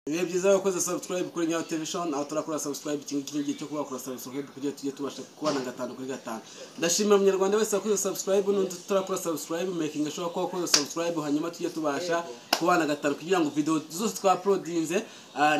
bihe byiza wakoze subscribe kuri nyawo television aho turakora subscribe iki ngiki n'igihe cyo kuba wakora subscribe kugira tujye tubasha kubona gatanu kuri gatanu ndashimira umunyarwanda wese wakoze subscribe n'undi turakora subscribe making ashobora kuba wakoze subscribe hanyuma tujye tubasha kubana gatanu kugira ngo video zose twaprodinze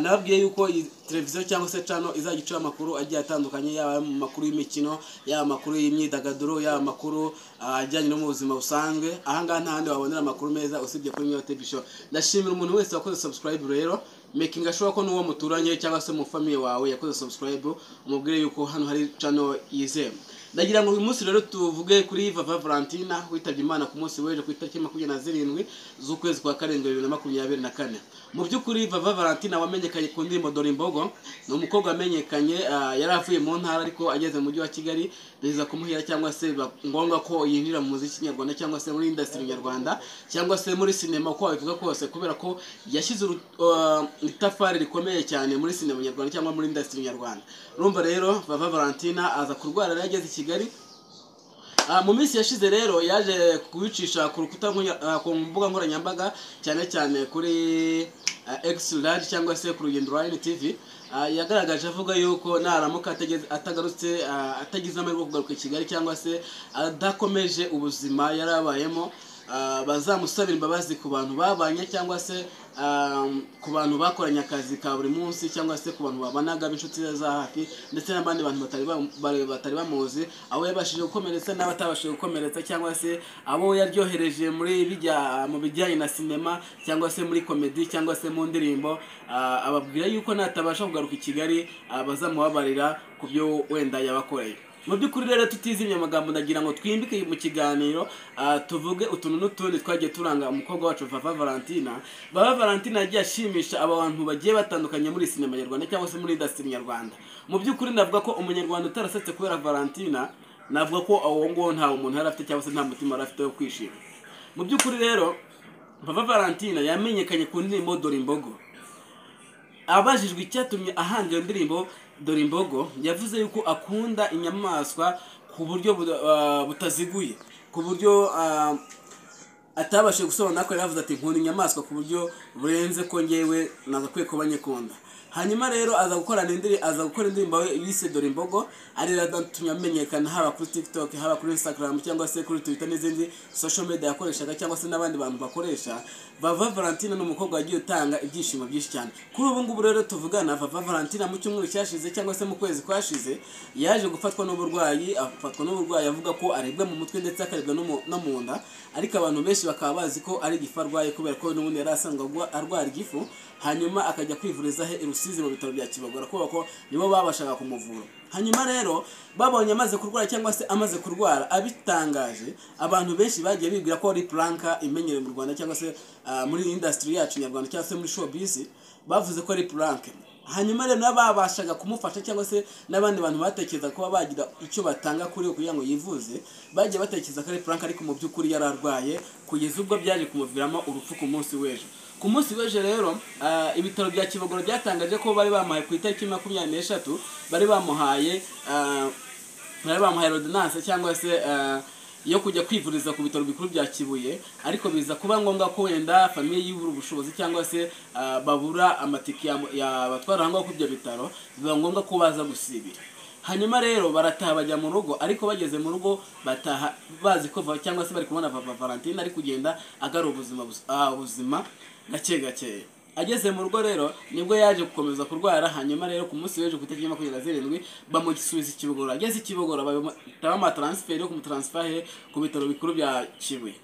nababwiye yuko iyi televiziyo cyangwa se channel izajya icura amakuru agiye atandukanye yaba ayo mu makuru y'imikino yaba amakuru y'imyidagaduro yaba amakuru ah, ajyanye no mu buzima busanzwe ahangaha nta handi wabonera amakuru meza usibye kuri nyawo television ndashimira umuntu wese wakoze subscribe rero making ashobora ko n'uwo muturanye cyangwa se mu famiye wawe yakoze subscribe umubwire yuko hano hari channel yizewe ndagira ngo uyu munsi rero tuvuge kuri vava valentina witabye imana ku munsi w'ejo ku itariki makumyabiri na zirindwi z'ukwezi kwa karindwi bibiri na makumyabiri na kane mu by'ukuri vava valentina wamenyekanye ku ndirimbo dore imbogo ni umukobwa wamenyekanye ah, yari avuye mu ntara ariko ageze mu mujyi wa kigali biza kumuhira cyangwa se biba ngombwa ko yinjira mu muziki nyarwanda cyangwa se muri indasitiri nyarwanda cyangwa se muri sinema uko wabivuga kose kubera ko yashyize uru- ah, itafari rikomeye cyane muri sinema nyarwanda cyangwa muri indasitiri nyarwanda urumva rero vava valentina aza kurwara yari ageze i kigali Ah, mu minsi yashize rero yaje kubicisha ku rukuta nkonya- ah, ku mbuga nkoranyambaga cyane cyane kuri ah, X large cyangwa se ku rugendo rwa NTV Ah, yagaragaje avuga yuko naramuka ategeze- atagarutse ah, atagize amahirwe yo kugaruka i Kigali cyangwa se adakomeje ubuzima yari abayemo ah, bazamusabira imbabazi ku bantu babanye cyangwa se ah, ku bantu bakoranye akazi ka buri munsi cyangwa se ku bantu babanaga b'inshuti ze za hafi ndetse n'abandi bantu batari ba- bare- batari bamuzi abo yabashije gukomeretsa n'abatabashije gukomeretsa cyangwa se abo yaryohereje muri bijya mu bijyanye na sinema cyangwa se muri komedi cyangwa se mu ndirimbo ah, ababwira yuko natabasha kugaruka i Kigali ah, bazamubabarira ku byo wenda yabakoreye mu by'ukuri rero tutizimye amagambo ndagira ngo twimbike mu kiganiro ah, tuvuge utuntu n'utundi twagiye turanga umukobwa wacu Vava Valentina Vava Valentina yagiye ashimisha abantu bagiye batandukanye muri sinema nyarwanda cyangwa se muri industry nyarwanda mu by'ukuri navuga ko umunyarwanda utarasetse kubera Valentina navuga ko awo nguwo nta umuntu yari afite cyangwa se nta mutima yari afite wo kwishima mu by'ukuri rero Vava Valentina yamenyekanye ku ndirimbo Dore Imbogo abajijwe icyatumye ahanga iyo ndirimbo dore imbogo yavuze yuko akunda inyamaswa ku buryo buda- ah, butaziguye ku buryo ah, atabashije gusobanura ko yaravuze ati nkunda inyamaswa ku buryo burenze ko ngewe nagakwiye kuba nyikunda hanyuma rero aza gukorana indirimbo aza gukora indirimbo ye yise dore imbogo ari yatumye amenyekana haba kuri tiktok haba kuri instagram cyangwa se kuri twitter n'izindi social media yakoreshaga cyangwa se n'abandi bantu bakoresha vava valentina ni umukobwa wagiye utanga ibyishimo byinshi cyane kuri ubu ngubu rero tuvugana vava valentina mu cyumweru cyashize cyangwa se mu kwezi kwashize yaje gufatwa n'uburwayi afatwa n'uburwayi avuga ko aribwa mu mutwe ndetse akaribwa no mu- no mu nda ariko abantu benshi bakaba bazi ko ari igifu arwaye kubera ko n'ubundi yari asanzwe agwa- arwara igifu hanyuma akajya kwivuriza he i Rusizi mu bitaro bya Kibagora kubera ko nibo babashaga kumuvura hanyuma rero babonye amaze kurwara cyangwa se amaze kurwara abitangaje abantu benshi bagiye bibwira ko ari puranka imenyerewe mu Rwanda cyangwa se ah, muri industry yacu nyarwanda cyangwa se muri showbiz bavuze ko ari puranke hanyuma rero n'ababashaga kumufasha cyangwa se n'abandi bantu batekereza kuba bagira icyo batanga kuri we kugira ngo yivuze bagiye batekereza ko ari puranke ariko mu by'ukuri yari arwaye kugeza ubwo byaje kumuviramo urupfu ku munsi w'ejo ku munsi w'ejo rero ah, ibitaro bya kibogoro byatangaje ko bari bamuhaye ku itariki makumyabiri n'eshatu bari bamuhaye ah, bari bamuhaye rodinanse cyangwa se eh, yo kujya kwivuriza ku bitaro bikuru bya Kibuye ariko biza kuba ngombwa ko wenda famiye yibura ubushobozi cyangwa se eh, babura amatike ya- yabatwara aho ngaho ku ibyo bitaro biba ngombwa ko baza gusibira hanyuma rero barataha bajya mu rugo ariko bageze mu rugo bataha bazi ko va- cyangwa se bari kubona Vava Valentine ari kugenda agarura ubuzima buz- ah, ubuzima gake gake ageze mu rugo rero nibwo yaje gukomeza kurwara hanyuma rero ku munsi w'ejo ku itariki ya makumyabiri na zirindwi bamusubiza i kibogora ageze i kibogora bahita bamutransferi yo kumutaransifahire ku bitaro bikuru bya kibuye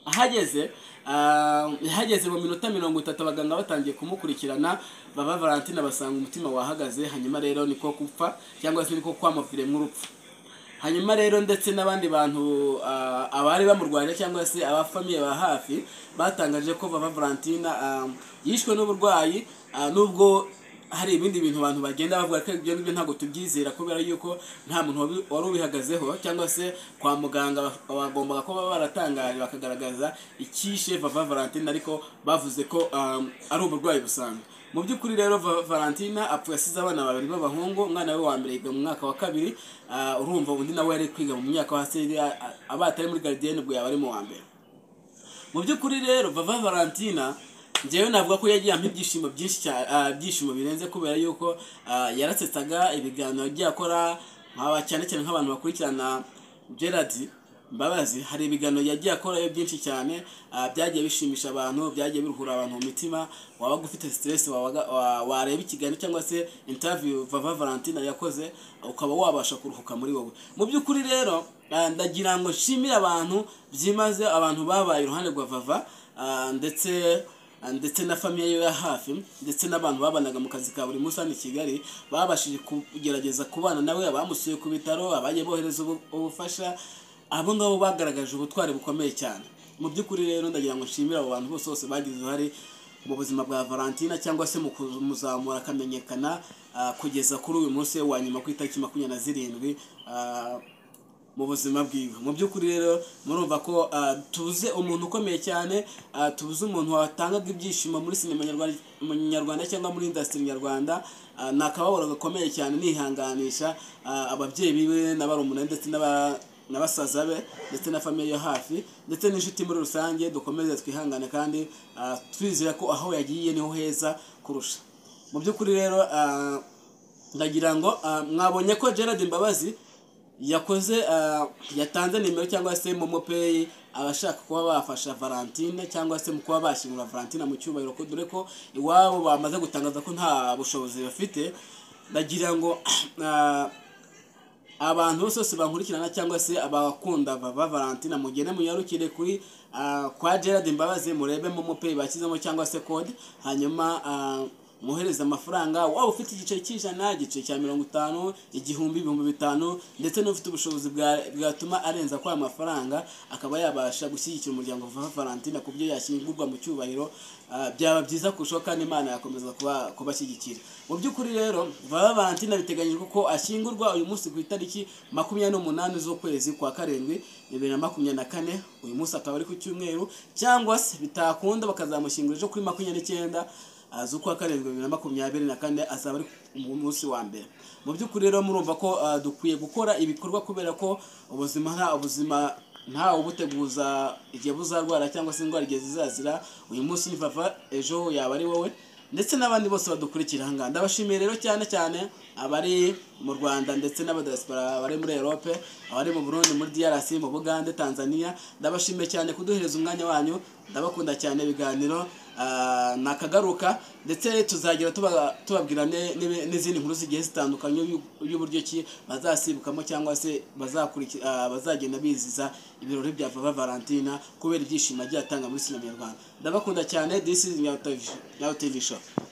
ahageze ah, ahageze mu minota mirongo itatu abaganga batangiye kumukurikirana baba valentina basanga umutima wahagaze hanyuma rero niko gupfa cyangwa se niko kwamuviremo urupfu hanyuma rero ndetse n'abandi bantu ah, abari bamurwanya cyangwa se abafamiye ba hafi batangaje ko Vava Valentina ah, yishwe n'uburwayi ah, nubwo hari ibindi bintu abantu bagenda bavuga ko ibyo ngibyo ntabwo tubyizera kubera yuko nta muntu wabi- wari ubihagazeho cyangwa se kwa muganga ba- bagombaga kuba baratangaje bakagaragaza icyishe Vava Valentina ariko bavuze ko ah, ari uburwayi busanzwe mu by'ukuri rero Va- Valentina apfuye asize abana babiri b'abahungu umwana we wa mbere yiga mu mwaka wa kabiri ah, urumva undi nawe yari kwiga mu myaka yo hasi ah, ah, abaye atari muri garidiyene ubwo yaba ari mu wa mbere mu by'ukuri rero Vava Valentina njyewe navuga ko yagiye ampa ibyishimo byinshi cyane ah, ibyishimo birenze kubera yuko ah, yarasetsaga ibiganiro agiye akora nk'aba- cyane cyane nk'abantu bakurikirana gerard mbabazi hari ibiganiro yagiye akorayo byinshi cyane ah, byagiye bishimisha abantu byagiye biruhura abantu mu mitima wabaga ufite stress wabaga- wa- wareba ikiganiro cyangwa se interview vava valentine yakoze ukaba wabasha kuruhuka muri wowe mu by'ukuri rero ah, ndagira ngo nshimire abantu byimaze abantu babaye iruhande rwa vava ah, ndetse ndetse na famiye yo ya hafi ndetse n'abantu babanaga mu kazi ka buri munsi hano i kigali babashije kugerageza kubana nawe abamusuye ku bitaro abagiye bohereza ubu- ubufasha abo ngabo bagaragaje ubutwari bukomeye cyane mu by'ukuri rero ndagira ngo nshimire abo bantu bose bose bagize uruhare mu buzima bwa valentina cyangwa se mu kumuzamura akamenyekana ah, kugeza kuri uyu munsi we wa nyuma ku itariki makumyabiri na zirindwi ah, mu buzima bwiwe mu by'ukuri rero murumva ko ah, tuze umuntu ukomeye cyane ah, tuze umuntu watangaga ibyishimo muri sinema nyarwanda mu nyarwanda cyangwa muri indasitiri nyarwanda Ah, ni akababaro gakomeye cyane nihanganisha ah, ababyeyi biwe n'abarumuna ndetse n'aba- na basaza be ndetse na famiye yo hafi ndetse n'inshuti muri rusange dukomeze twihangane kandi ah, twizera ko aho yagiye niho heza kurusha mu by'ukuri rero ah, ndagira ngo ah, mwabonye ko gerard mbabazi yakoze ah, yatanze nimero cyangwa se momopeyi abashaka kuba bafasha valentine cyangwa se mu kuba bashyingura valentine mu cyubahiro ko dore ko iwabo bamaze gutangaza ko nta bushobozi bafite ndagira ngo ah, abantu bose bose bankurikirana cyangwa se abakunda vava valentina mugende munyarukire kuri ah, kwa gerard mbabazi murebe momo pay bashyizemo cyangwa se code hanyuma ah, mwohereze amafaranga waba ufite igiceri cy'ijana igiceri cya mirongo itanu igihumbi ibihumbi bitanu ndetse n'ufite ubushobozi bwa- bwatuma arenza kwa mafaranga akaba yabasha gushyigikira umuryango vava valentina ku byo yashyingurwa mu cyubahiro ah, byaba byiza kurushaho kandi imana yakomeza kuba- kubashyigikira mu by'ukuri rero vava valentina biteganyijwe ko ashyingurwa uyu munsi ku itariki makumyabiri n'umunani z'ukwezi kwa karindwi bibiri na makumyabiri na kane uyu munsi akaba ari ku cyumweru cyangwa se bitakunda bakazamushyingura ejo kuri makumyabiri n'icyenda ah, z'ukwa karindwi bibiri na makumyabiri na kane azaba ari mu munsi wa mbere mu by'ukuri rero murumva ko ah, dukwiye gukora ibikorwa kubera ko ubuzima nta ubuzima ntawe ubuteguza igihe buzarwara cyangwa se indwara igihe zizazira uyu munsi ni vava ejo yaba ari wowe ndetse n'abandi bose badukurikira aha ngaha ndabashimiye rero cyane cyane abari mu rwanda ndetse n'abadiaspora bari muri erope abari mu burundi muri drc mu bugande tanzania ndabashimiye cyane kuduhereza umwanya wanyu ndabakunda cyane ibiganiro ah, nakagaruka ndetse tuzagira tuba- tubabwira ne- n'ibi- n'izindi nkuru zigiye zitandukanye y'u- y'uburyo ki bazasibukamo cyangwa se bazakuriki- ah, bazagenda biziza ibirori bya vava valentina kubera ibyishimo agiye atanga muri sinema nyarwanda ndabakunda cyane this is nyawo television